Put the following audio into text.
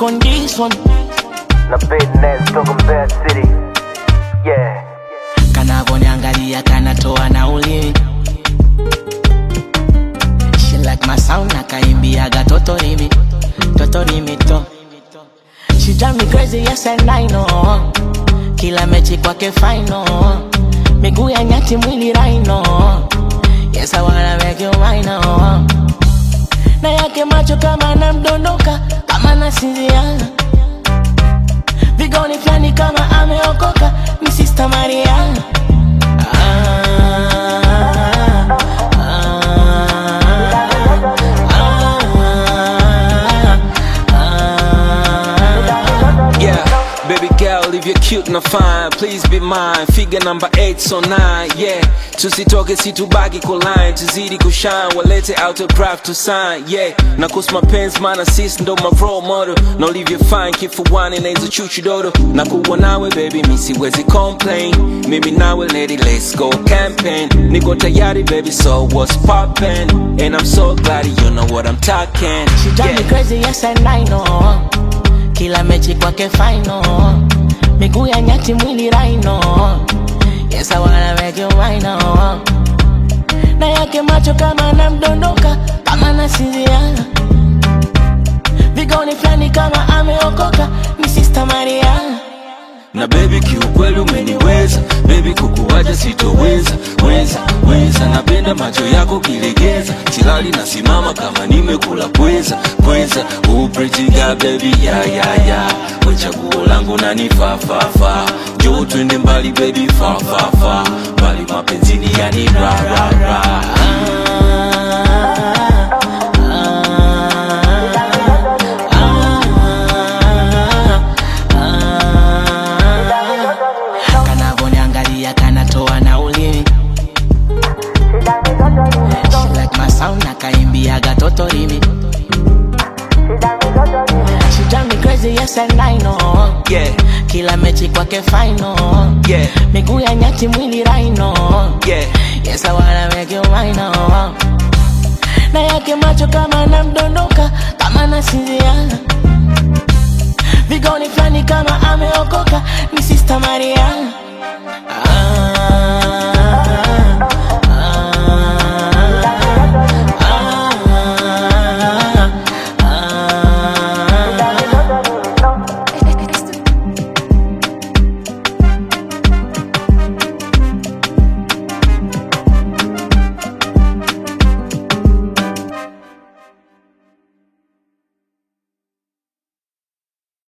on this one. na business toka Mbeya City. Yeah. Kanavoniangalia kanatoa na ulimi. She like my sound nakaimbiaga totorimi. Totorimi to. She drive me crazy, yes and I know. Kila mechi kwake final. Miguu ya nyati mwili raino. Yes, I wanna make you mine oh. Na yake macho kama namdondoka, kama nasinzia. Vigoni flani kama ameokoka, ni Sister Maria. Ah, ah, ah, ah. Yeah, baby girl, if you're cute na fine, please be mine. Figure number 8 so 9, yeah. Tusitoke situbaki kuline, tuzidi kushine, walete autograph to sign, yeah. Na kus mapenzi maana sis ndo my role model. Na ulivyo fine kifuani na hizo chuchu dodo. Na kuwa nawe baby, mi siwezi complain. Mimi nawe lady, let's go campaign. Niko tayari baby, so what's poppin'? And I'm so glad you know what I'm talking. She drive me Yeah. crazy, yes and I know. Kila mechi kwake final. Miguu ya nyati mwili raino. Yes, I wanna make you mine oh. Na yake macho kama namdondoka, kama nasinzia. Vigoni flani kama ameokoka, ni Sister Maria. na baby kiukweli umeniweza baby kukuwacha sitoweza weza weza napenda macho yako kilegeza silali nasimama kama nimekula pweza pweza uprejiga baby ya ya ya wechaguo langu nanifafafa jo twende mbali baby fafafa mbali mapenzini yani ra ra ra kanavoniangalia kanatoa na ulimi She like my sound nakaimbiaga totorimi She drive me crazy yes and I know yeah Kila mechi kwake final yeah Miguu ya nyati mwili raino yeah Yes I wanna make you mine oh. Na yake macho kama namdondoka Kama nasinzia Vigoni flani kama ameokoka Ni Sister Maria